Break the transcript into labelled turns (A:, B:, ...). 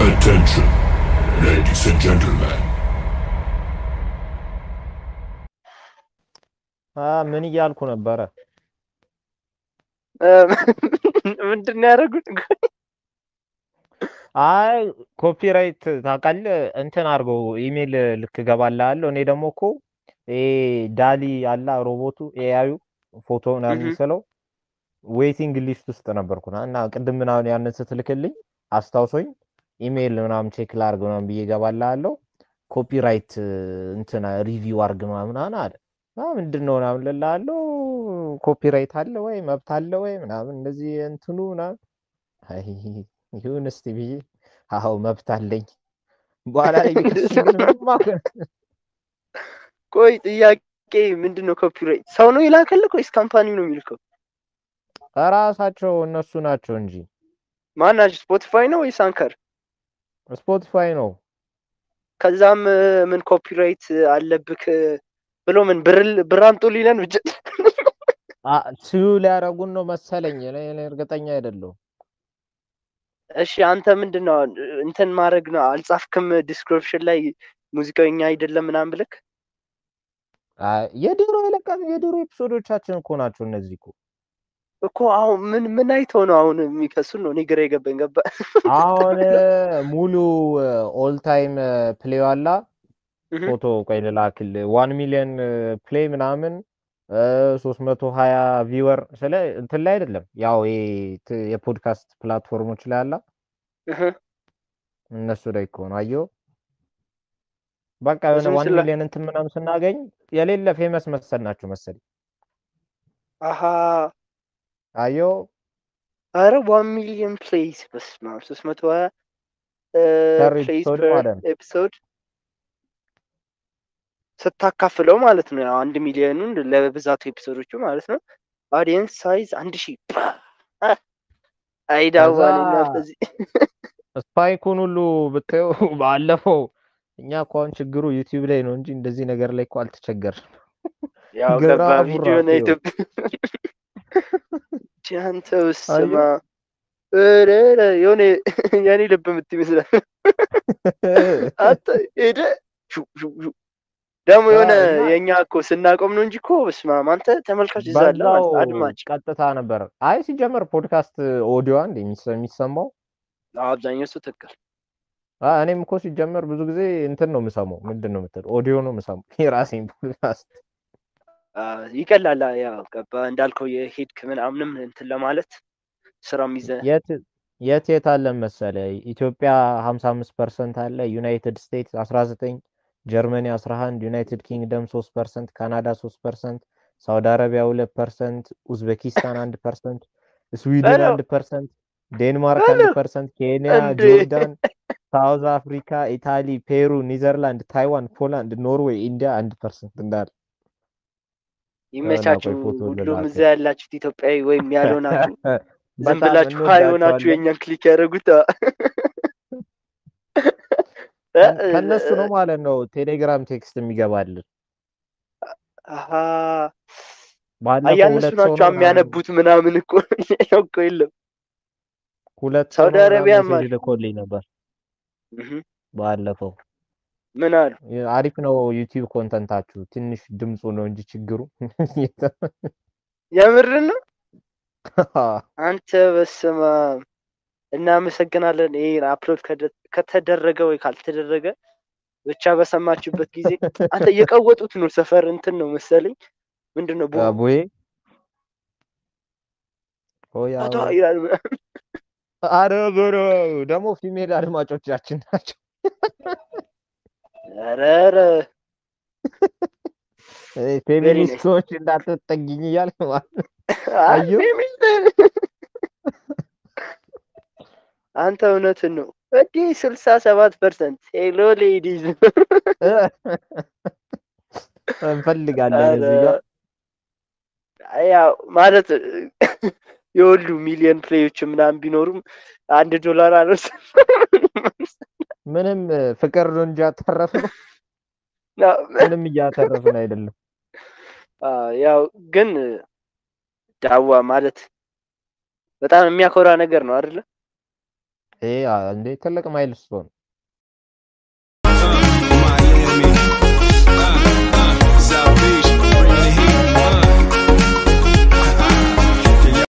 A: Attention, ladies and gentlemen.
B: አ ምን እያልኩ ነበረ?
C: ምንድን ነው ያደረጉት?
B: አይ ኮፒራይት ታውቃለህ፣ እንትን አድርገው ኢሜል ልክ እገባልሃለሁ። እኔ ደግሞ እኮ ይሄ ዳሊ አላ ሮቦቱ ኤአዩ ፎቶ ምናምን
C: እህ።
B: የሚስለው ዌይቲንግ ሊስት ውስጥ ነበርኩ ና- እና ቅድም ምናምን ያንን ስትልክልኝ አስታውሶኝ ኢሜል ምናምን ቼክ ላድርግ ምናምን ብዬ እገባልሃለሁ። ኮፒራይት እንትን ሪቪው አድርግ ምናምን አለ። አ ምንድን ነው ምናምን እልልሃለሁ። ኮፒራይት አለ ወይ መብት አለ ወይ ምናምን እንደዚህ እንትኑ ምናምን አይ ይሁን እስቲ ብዬ አዎ መብት አለኝ። በኋላ ላይ ቢከሱኝ ግን ምንም አልሆነ።
C: ቆይ ጥያቄ ምንድን ነው? ኮፒራይት ሰው ነው የላከልህ ወይስ ካምፓኒው ነው የሚልከው?
B: ራሳቸው እነሱ ናቸው እንጂ
C: ማናቸው? ስፖቲፋይ ነው ወይስ አንከር?
B: ስፖቲፋይ ነው።
C: ከዛም እ፣ ምን ኮፒራይት አለብክ ብሎ ምን ብር ብር አምጡ ሊለን ብቻ
B: ስዩ ሊያደርጉን ነው መሰለኝ። እኔ እኔ እርግጠኛ አይደለሁም።
C: እሺ አንተ ምንድን ነው እንትን ማድረግ ነው አልጻፍክም? ዲስክሪፕሽን ላይ ሙዚቃው የኛ አይደለም ምናምን ብለክ
B: አይ፣ የድሮ የለቀቅ የድሮ ኤፒሶዶቻችን እኮ ናቸው እነዚህ እኮ።
C: እኮ አሁን ምን ምን አይተው ነው አሁን የሚከሱን ነው? እኔ ግራ የገባኝ ገባ።
B: አሁን ሙሉ ኦል ታይም ፕሌይ ዋላ
C: እህ፣
B: ፎቶ ቆይ ልላክልህ። ዋን ሚሊዮን ፕሌይ ምናምን ሶስት መቶ ሀያ ቪወር ስለ እንትን ላይ አይደለም ያው ይሄ ት- የፖድካስት ፕላትፎርሞች ላይ አላ
C: እህ።
B: እነሱ ላይ እኮ ነው አየሁ። በቃ የሆነ
C: እሱን
B: ዋን
C: ስላ
B: ሚሊዮን እንትን ምናምን ስናገኝ የሌለ ፌመስ መሰል ናቸው መሰለኝ
C: አሀ
B: አየሁ።
C: አረ ዋን ሚሊዮን ፕሌይስ በስመ አብ ሶስት መቶ ሀያ
B: ፐር
C: ፕሌይስ
B: ኤፒሶድ
C: ፐር
B: ማለት ነው።
C: ኤፒሶድ ስታካፍለው ማለት ነው። ያው አንድ ሚሊዮኑን ለብዛቱ ኤፒሶዶቹ ማለት ነው። አዲየንስ ሳይዝ አንድ ሺህ
B: ከዛ
C: አይዳዋልና በዚህ
B: ስፓይኩን ሁሉ ብታየው ባለፈው እኛ እኮ አሁን ችግሩ ዩቲዩብ ላይ ነው እንጂ እንደዚህ ነገር ላይ እኮ አልተቸገርም።
C: ያው ገባ
B: ግራፉ
C: ቪዲዮ
B: ራሱ
C: ና
B: ይኸው
C: ኢትዮጵያ አንተ ውስማ
B: አየሁ።
C: ኧረ ኧረ የሆነ የኔ ልብ ምት ይመስላል። አንተ ሄደ ሹ ሹ ሹ ደግሞ የሆነ
B: እና
C: የእኛ እኮ ስናቆም ነው እንጂ እኮ በስመ አብ አንተ ተመልካች እዛ አለ
B: በዛው
C: ማለት አድማጭ
B: ቀጥታ ነበር። አይ ሲጀመር ፖድካስት ኦዲዮ አንድ የሚሰ- የሚሰማው
C: አብዛኛው ሰው ትክክል
B: አ፣ እኔም እኮ ሲጀመር ብዙ ጊዜ እንትን ነው የምሰማው። ምንድን ነው የምትለው? ኦዲዮ ነው የምሰማው የራሴን ፖድካስት።
C: አ፣ ይቀላል። ያው ገባ እንዳልከው የሄድክ ምናምንም እንትን ለማለት ስራም ይዘህ
B: የት የት የት አለ መሰለ? ኢትዮጵያ 55 ፐርሰንት አለ፣ ዩናይትድ ስቴትስ 19፣ ጀርመኒ 11፣ ዩናይትድ ኪንግደም 3 ፐርሰንት፣ ካናዳ 3 ፐርሰንት፣ ሳውዲ አረቢያ 2 ፐርሰንት፣ ኡዝቤኪስታን 1 ፐርሰንት፣ ስዊድን
C: በለው
B: 1 ፐርሰንት፣ ዴንማርክ 1
C: በለው
B: ፐርሰንት፣ ኬንያ፣
C: እንዴ
B: ጆርዳን፣ ሳውዝ አፍሪካ፣ ኢታሊ፣ ፔሩ፣ ኒዘርላንድ፣ ታይዋን፣ ፖላንድ፣ ኖርዌይ፣ ኢንዲያ 1 ፐርሰንት እንዳለ የሆነ
C: ይመቻችሁ።
B: ቆይ ፎቶ
C: ሁሉም እዛ
B: ልላክህ።
C: ያላችሁት ኢትዮጵያዊ ወይም ያልሆናችሁ ዝም
B: በጣም
C: ብላችሁ ሀይ ሆናችሁ
B: እንወዳቸዋለን።
C: የእኛን ክሊክ ያደረጉት አ፣ እ፣
B: ከን-
C: እ፣
B: ከነሱ ነው ማለት ነው ቴሌግራም ቴክስት የሚገባልን።
C: አሀ
B: ባለፈው
C: አያ እነሱ
B: ሁለት ሰው
C: ናቸው
B: ነው ምናምን
C: የሚያነቡት ምናምን እኮ ያው እኮ የለም
B: ሁለት ሰው
C: ሳውዲ
B: ነው ምናምን
C: አረቢያም
B: ሜሴጅ
C: አሉ።
B: ልኮልኝ ነበር
C: እህ፣
B: ባለፈው።
C: ምን አሉ?
B: የ- አሪፍ ነው ዩቲዩብ ኮንተንታችሁ፣ ትንሽ ድምፁ ነው እንጂ ችግሩ።
C: የምርን ነው አንተ በስመ አብ እናመሰግናለን። ይሄን አፕሎድ ከደ- ከተደረገ ወይ ካልተደረገ ብቻ በሰማችሁበት ጊዜ አንተ እየቀወጡት ነው። ሰፈር እንትን ነው መሰለኝ ምንድን ነው ቦ
B: አቦዬ ሆያ
C: አቶ
B: ሆያ
C: ይላል።
B: አረ ብሮ ደግሞ ፊሜል አድማጮቻችን ናቸው።
C: ኧረ ኧረ
B: እ
C: ቬሪ ናይስ
B: ፌሚኒስቶች እንዳትጠጊኝ እያልክ ማለት ነው። አየሁ
C: አንተ እውነትን ነው እንዲህ ስልሳ ሰባት ፐርሰንት ሄሎ ሌዲዝ
B: እ እንፈልጋለን
C: ኧረ
B: እዚህ ጋር
C: ያው ማለት የሁሉ ሚሊዮን ፕሌዮች ምናምን ቢኖሩም አንድ ዶላር አነስ
B: ምንም እ፣ ፍቅር ነው እንጂ ያተረፍነው ምንም እያተረፍን አይደለም።
C: ያው ግን ዳዋ ማለት በጣም የሚያኮራ ነገር ነው አይደለ?
B: ይሄ አ- እንዴ ትልቅ ማይልስቶን